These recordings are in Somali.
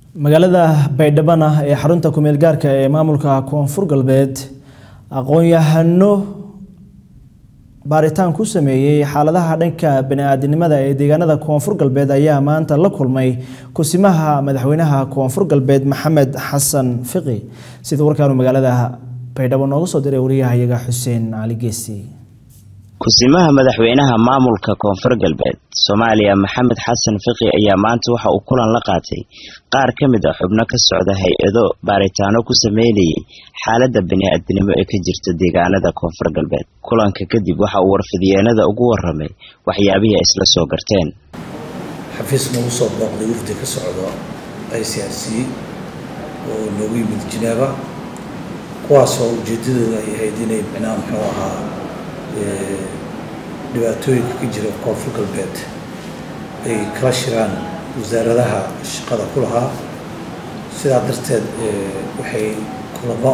magaalada baydhabana ee xarunta kumeel gaarka ee maamulka koonfur galbeed aqoon-yahano baaritaan ku sameeyey xaaladaha dhanka bani-aadinimada ee deegaanada koonfur galbeed ayaa maanta la kulmay kusimaha madaxweynaha koonfur galbeed maxamed xasan fiqi sida warkaanu magaalada baydhabo nooga soo diray wariyahayaga xuseen cali geesi kusimaha madaxweynaha maamulka koonfur galbeed soomaaliya maxamed xasan fiqi ayaa maanta waxa uu kulan la qaatay qaar ka mid a xubno ka socda hay-ado baaritaano ku sameynayay xaaladda bani-aadinimo ee ka jirta deegaanada koonfur galbeed kulanka kadib waxa uu warfidiyeenada ugu waramay waxyaabihii ay isla soo garteen xafiis nagu soo booqday wafdi ka socdo i c r c oo noogu yimid jineeba kuwaasoo ujeedadooda ay ahayd inay micnaha muxuu ahaa dhibaatooyinka ka jira koonfur galbeed ay kala shiraan wasaaradaha shaqada ku lahaa sidaa darteed waxay kulamo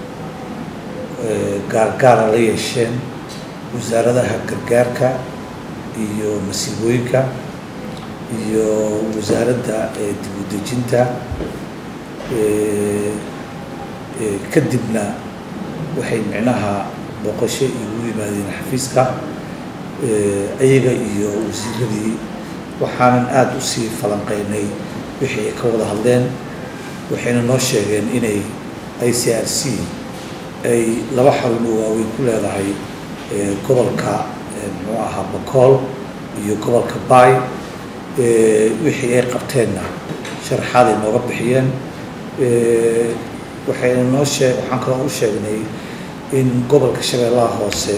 gaargaara la yeesheen wasaaradaha gargaarka iyo masiibooyinka iyo wasaaradda dib u dejinta kadibna waxay micnaha booqasho igu yimaadeen xafiiska ayaga iyo wasiiradii waxaanan aada usii falanqeynay wixii ay ka wada hadleen waxayna noo sheegeen inay i c r c ay laba xarun oo waaweyn ku leedahay gobolka muxuu ahaa bakool iyo gobolka baay wixii ay qabteenna sharaxaaday nooga bixiyeen waxayna noo shee waxaan kaloo u sheegnay in gobolka shabeellaha hoose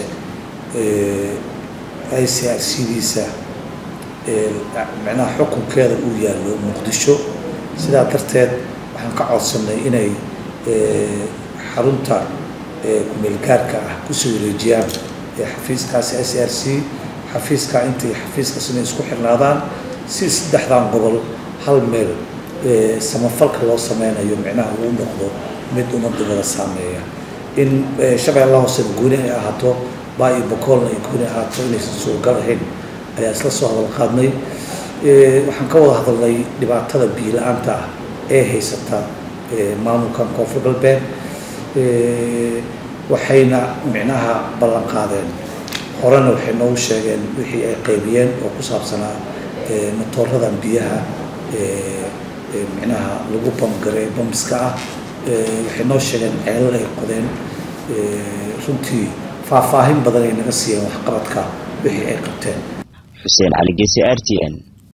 i c r c diisa micnaha xukunkeeda uu yaallo muqdisho sidaa darteed waxaan ka codsanay inay xarunta kumeel gaarka ah kusoo wareejiyaan xafiiskaasi i c r c xafiiska intay xafiiskaas inay isku xirnaadaan si saddexdan gobol hal meel samafalka loo sameynayo micnaha uu noqdo mid ummadda wada saameeya in shabeellaha hoosena gooni ay ahaato baa iyo bakoolna ay gooni ahaato inaysan suuragal ahayn ayaa isla soo hadal qaadnay waxaan ka wada hadalnay dhibaatada biila-aanta ah ee haysata maamulkan koonfur galbeed waxayna micnaha ballan qaadeen horena waxay noogu sheegeen wixii ay qaybiyeen oo ku saabsanaa matooradan biyaha micnaha lagu bamgaray bambiska ah waxay noo sheegeen ceelal ay qodeen runtii faahfaahin badan ay naga siiyeen waxqabadka wixii ay qabteen xuseen cali geesi r t n